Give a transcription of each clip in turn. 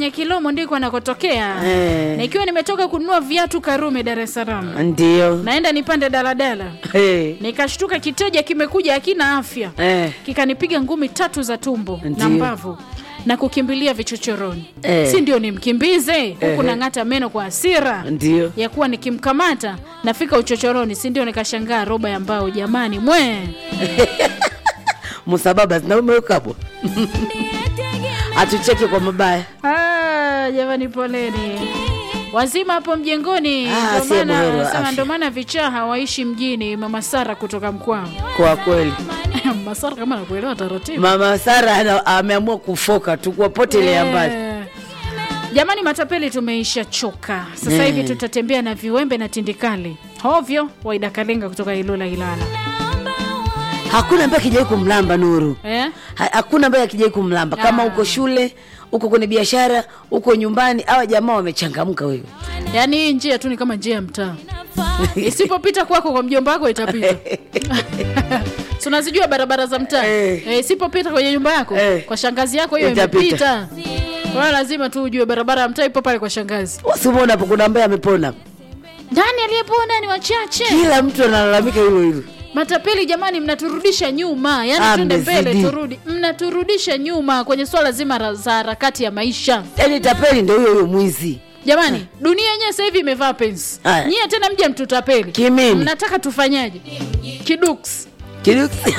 kwenye Kilomo ndiko anakotokea Eh. na ikiwa nimetoka kununua viatu Karume Dar es Salaam, ndio naenda nipande daladala, Eh, nikashtuka kiteja kimekuja hakina afya, eh, kikanipiga ngumi tatu za tumbo na Ndiyo. mbavu na kukimbilia vichochoroni Eh. si ndio nimkimbize huku Ehe. nang'ata meno kwa hasira ndio ya kuwa nikimkamata nafika uchochoroni si ndio nikashangaa roba ya mbao jamani mwe musababa zinaumewekabwa atucheke kwa mabaya ah, jamani poleni wazima hapo mjengoni Ah, Ndio si buheri wa maana- sema afya. ndio maana vichaa hawaishi mjini mama sara kutoka mkwao kwa kweli mama sara kama nakuelewa taratibu mama sara ana- ameamua kufoka tu kuwapotelea mbali Eh. Jamani, matapeli tumeisha choka sasa Eh. hivi, tutatembea na viwembe na tindikali hovyo. Waida Kalenga kutoka Ilula Ilala hakuna ambaye akijai kumlamba nuru eh? Ha- hakuna ambaye akijai kumlamba kama Ah. uko shule uko kwenye biashara uko nyumbani awa jamaa wamechangamka wewe Yaani hii njia tu ni kama njia ya mtaa, isipopita kwako kwa mjomba wako itapita. Si unazijua barabara za mtaa Eh. eh, isipopita kwenye nyumba yako Eh. kwa shangazi yako hiyo Itapita. imepita. Kwa hiyo lazima tu ujue barabara ya mtaa ipo pale kwa shangazi. usimwona hapo kuna ambaye amepona Nani aliyepona? Ni wachache. kila mtu analalamika hilo hilo Matapeli jamani, mnaturudisha nyuma, yaani Ah, twende mbele mmezidi. turudi, mnaturudisha nyuma kwenye swala zima la- za harakati ya maisha. yaani tapeli ndo huyo huyo mwizi Jamani, dunia yenyewe sasa hivi imevaa pensi, Aya. nyie tena mje mtutapeli. Kimimi. Mnataka tufanyaje? Kiduks kiduksi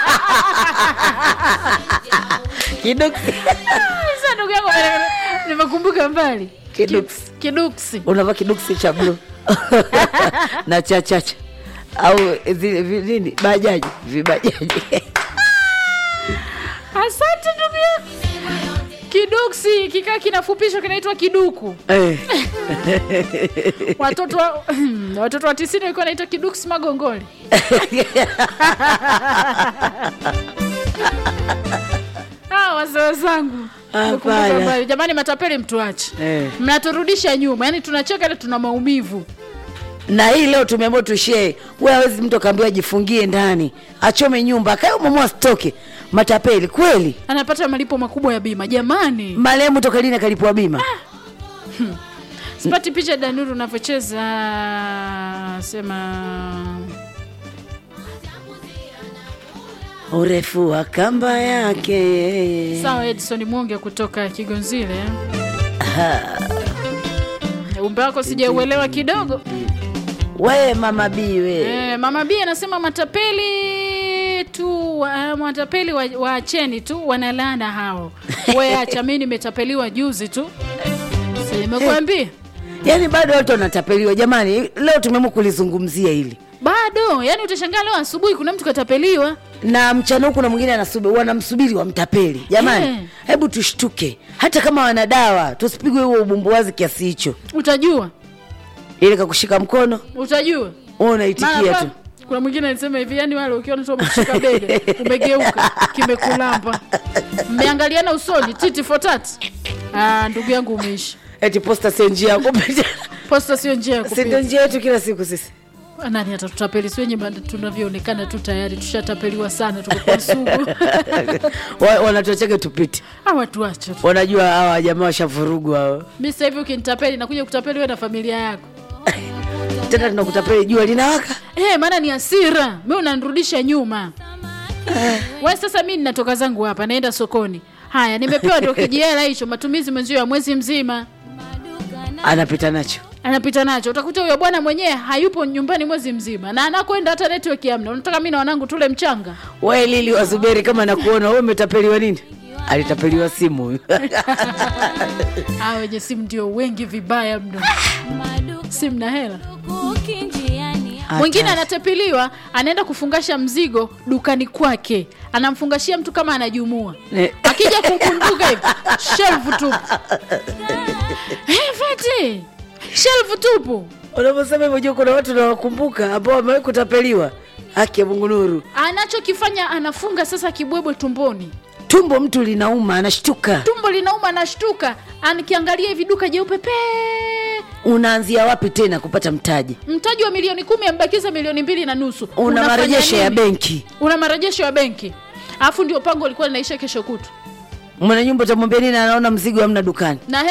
kiduksi sasa, ndugu yangu, nimekumbuka mbali Kiduks. Ki- kiduksi unavaa kiduksi cha bluu na cha chacha au zile vi- nini bajaji vibajaji Asante ndugu yangu. Kiduksi kikaa kinafupishwa kinaitwa kiduku. Eh, Watoto wa, watoto wa tisini walikuwa wanaita kiduksi magongoli. Ah, wazee wenzangu. Hapana. Nimekumbuka mbali. Jamani, matapeli mtuache. Eh. Mnaturudisha nyuma, yaani tunacheka ile tuna maumivu. na hii leo tumeamua tushee we awezi mtu akaambiwa ajifungie ndani achome nyumba akae umamua stoke matapeli kweli Anapata malipo makubwa ya bima. Jamani, marehemu toka lini akalipwa bima sipati picha Danuru unavyocheza sema urefu wa kamba yake yeye Sawa, Edson Mwonge kutoka Kigonzile. Umbe wako sijauelewa kidogo. we mama biwe Eh, Mama B anasema matapeli tu wa, matapeli wa- waacheni tu wanalana hao. We acha, mimi nimetapeliwa juzi tu. Si nimekuambia yaani bado watu wanatapeliwa jamani leo tumeamua kulizungumzia hili bado, yani utashangaa leo asubuhi kuna mtu katapeliwa. na mchana huku na mwingine anasubi- wanamsubiri wamtapeli jamani Eh. hebu tushtuke hata kama wana dawa tusipigwe huo ubumbuwazi kiasi hicho Utajua, ili kakushika mkono utajua. wewe Maana unaitikia pa- tu kuna mwingine alisema hivi, yani wale ukiona tu umekushika bega umegeuka kimekulamba, mmeangaliana usoni titi for tat. Ah, ndugu yangu umeishi. eti posta sio njia yako Posta sio njia ya si ndio kupita. njia yetu kila siku sisi Nani atatutapeli? Si wenye bado tunavyoonekana tu tayari tushatapeliwa sana, tuko kwa sugu. Wa- wanatuachake tupite Ah, watu wacha tu. wanajua hawa jamaa washavurugwa hao Mimi sasa hivi ukinitapeli nakuja kutapeli wewe na familia yako. tena tunakutapeli jua linawaka Eh, maana ni hasira. Mimi unanirudisha nyuma. Wewe sasa mimi ninatoka zangu hapa naenda sokoni. Haya, nimepewa ndio kijiela hicho matumizi mwenzio ya mwezi mzima. anapita nacho Anapita nacho. Utakuta huyo bwana mwenyewe hayupo nyumbani mwezi mzima na anakwenda hata network hamna. Unataka mimi na wanangu tule mchanga? we lili wasubiri kama nakuona we umetapeliwa nini alitapeliwa simu huyu Ah, wenye simu ndio wengi vibaya mno. Simu na hela. Mwingine anatepiliwa, anaenda kufungasha mzigo dukani kwake, anamfungashia mtu kama anajumua, Ne- akija kukunduka hivi shelfu tupu. Eh, Feti, shelfu tupu. unavyosema hivyo jua kuna watu nawakumbuka ambao wamewahi kutapeliwa haki ya mungu nuru Anachokifanya anafunga sasa kibwebwe tumboni, tumbo mtu linauma anashtuka tumbo linauma, anashtuka, anikiangalia hivi duka jeupe pe unaanzia wapi tena kupata mtaji mtaji wa milioni kumi ambakiza milioni mbili na nusu. una Unafanya marejesho ya nini? benki una marejesho ya benki, alafu ndio pango lilikuwa linaisha kesho kutu mwana nyumba utamwambia nini anaona mzigo hamna dukani na